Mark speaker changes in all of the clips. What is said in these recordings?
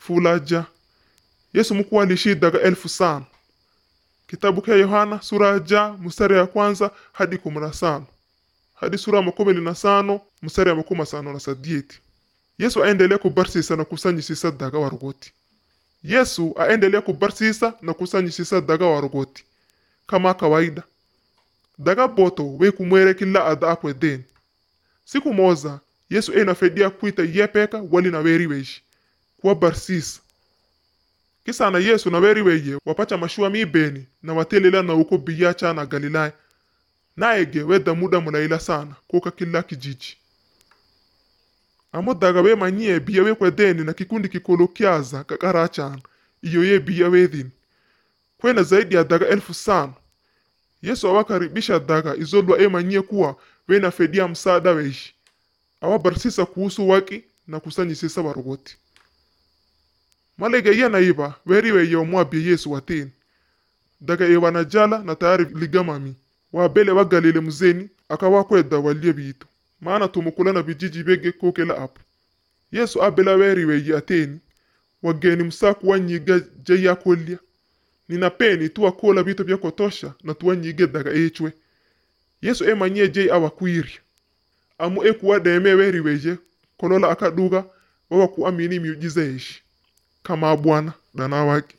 Speaker 1: fulaja yesu mkuu aliishi daga elfu sana kitabu kya yohana sura ya ja mstari ya kwanza hadi kumi na sano hadi sura ya makumi na sano mstari ya makumi sano na sadieti yesu aendelea kubarsisa na kusanyisisa daga warogoti yesu aendelea kubarsisa na kusanyisisa daga warogoti kama kawaida daga boto wekumwere kila ada akwe deni siku moza yesu enafedia kwita yepeka wali na weri weishi kuwa barsisa kisana yesu na weri weye wapacha mashua mibeni na watelela na uko biyacha na galilaya naege weda muda mulaila sana kuka kila kijiji amo daga we manyie biya we kwedeni na kikundi kikolo kyaza kakarachana iyo ye biya wedhini kwena zaidi ya daga elfu sano yesu awakaribisha daga izolwa emanyie kuwa wenafedia msaada weishi awabarisisa kuhusu waki na kusanyisisa warogoti malege iya naiba weri weye omwabye yesu wateni daga ewanajala na tayari ligamami wabele wagalile muzeni akawakweda walye bitu maana tumukula na bijiji bege kokela apo yesu abela weri weye ateni wageni musaku wanyiga je yakolya ninapeni tuwakola bitu bya kotosha na tuwanyige daga echwe yesu emanyie je awakwirya amu ekuwademe weri weye kolola akaduga wawakuamini miujiza yeshi kama bwana dana wake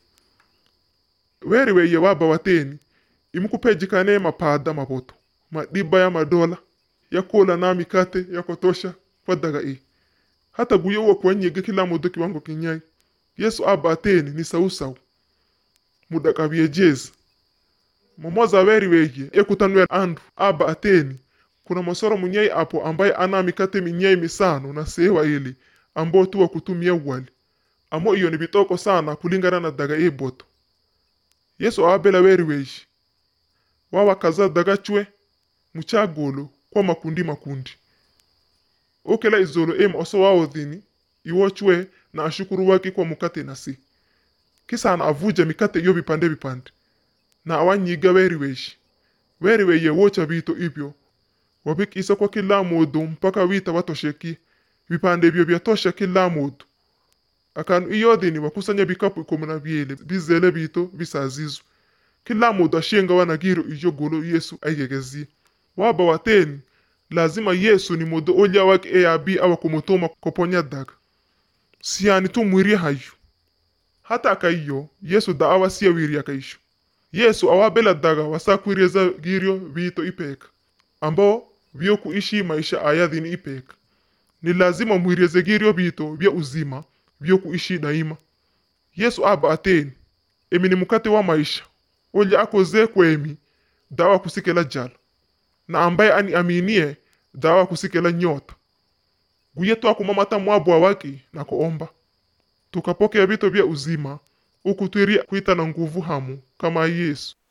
Speaker 1: weri weye waba wateni imukupejikane mapada maboto madiba ya madola yakola na mikate yakotosha kwa daga e hata guyo wa kuwanyige kila modo kiwango kinyai yesu aba ateni ni sausau mudakabye jezi momoza weri weye ekutanwe andu aba ateni kuna mosoro munyai apo ambaye ana mikate minyai misano na sewa ili ambo tuwa kutumia wali amo iyo ni bitoko sana kulingana na daga e boto yesu abela weri weishi wawakaza daga chwe muchagolo kwa makundi makundi okela izolo ema oso waodhini iwo chwe na ashukuru waki kwa mukate na si kisana avuja mikate iyo bipande bipande na awanyiga weri weishi weri weye wocha bito ibyo wabikisa kwa kila modo mpaka wita watosheki vipande vyo vyatosha kila modo akanu iyodhini wakusanya bikapu ikumi na byele bizele bito bisazizwe kila modo ashenga wanagiro iyo golo yesu aigegezie waba wateni lazima yesu ni modo olya wake eyabi awakumutuma koponya daga siyani tumwirie hayo hata akaiyo yesu da awasiya wiri akaisho yesu awabela daga wasakwirieza girio bito ipeka ambao vyo kuishi maisha ayadhini ipeka ni lazima mwirieze girio bito vya uzima vyo kuishi daima yesu aba ateni emi ni mukate wa maisha olya akoze kwemi dawa kusikela jala na ambaye ani aminie dawa kusikela nyota guye twakumamata mwabwa waki na kuomba tukapokea vito vya uzima ukutwiria kuita na nguvu hamu kama yesu